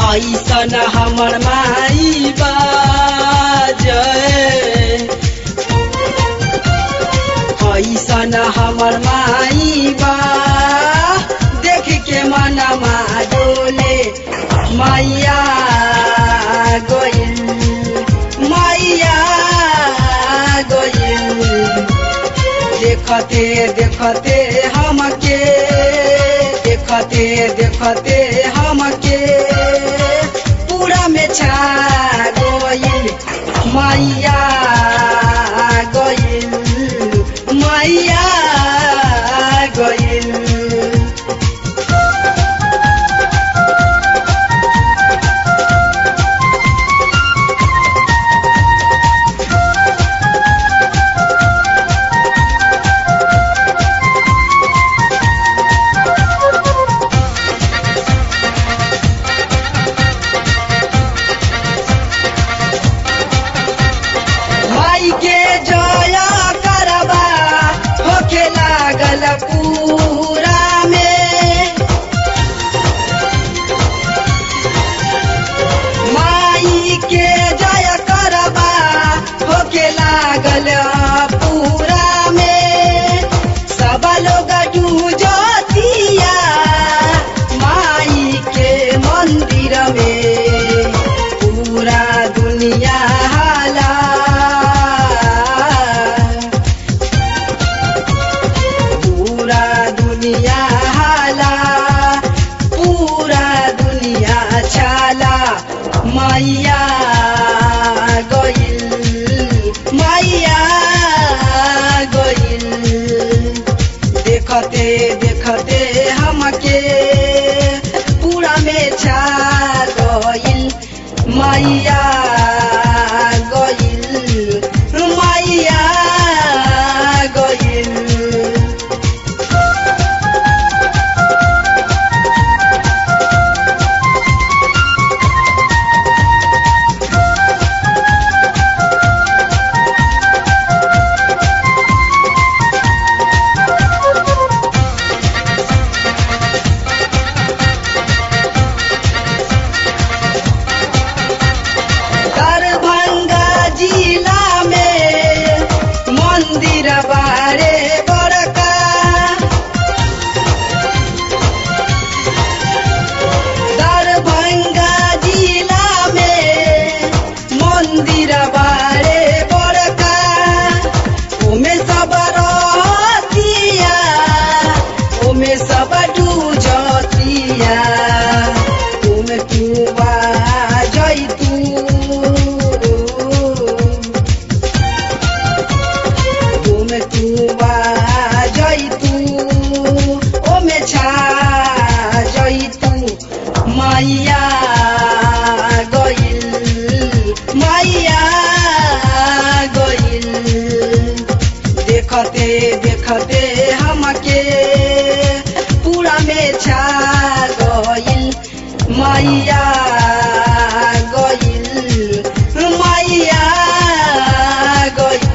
ऐसन हमर माई बाजय ऐसन हमर माई बा देख के मनमा डोले मैया गइल मैया गइल देखते देखते हमके देखते देखते हमके पूरा में छा गइल मैया गइल मैया गइल माई के जया करबा होखे लागल पूरा में माई के जय करबा होखे लागल पूरा में सब लोग डूजतिया माई के मंदिर में पूरा दुनिया हाला पूरा दुनिया हाला पूरा दुनिया छाला मैया गइल मैया गइल देखते देखते हमके पूरा में छा गइल मैया गइल मैया गइल दरभंगा जिला में मंदिर बारे बड़का दरभंगा जिला में मंदिर बारे बड़का ओमे सब रहतिया ओमे सब डूजतिया ओमे कुआ जैतू ओमे कुआ जैतू ओमे छा जैतू मैया गइल मैया गइल देखते देखते हमके पूरा में छा गइल मैया गइल मैया गइल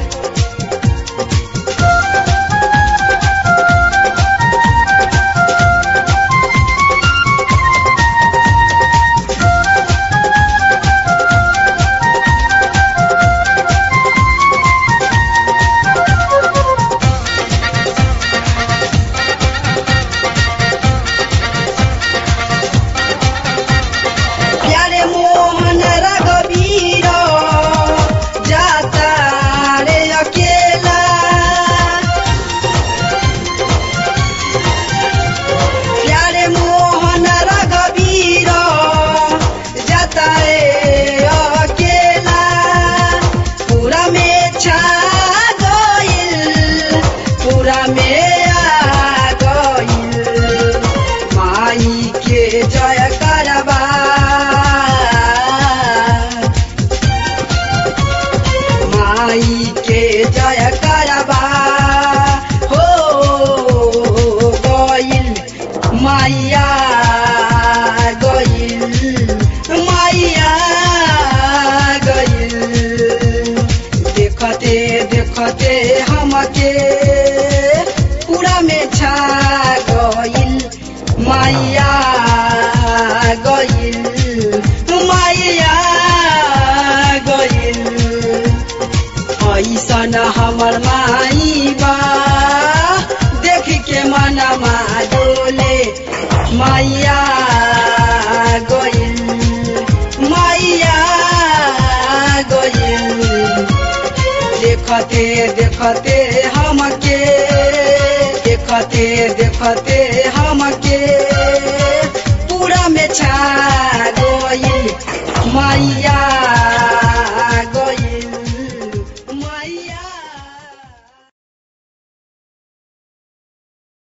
देखते देखते हमके देखते देखते हमके पूरा में छा गई मैया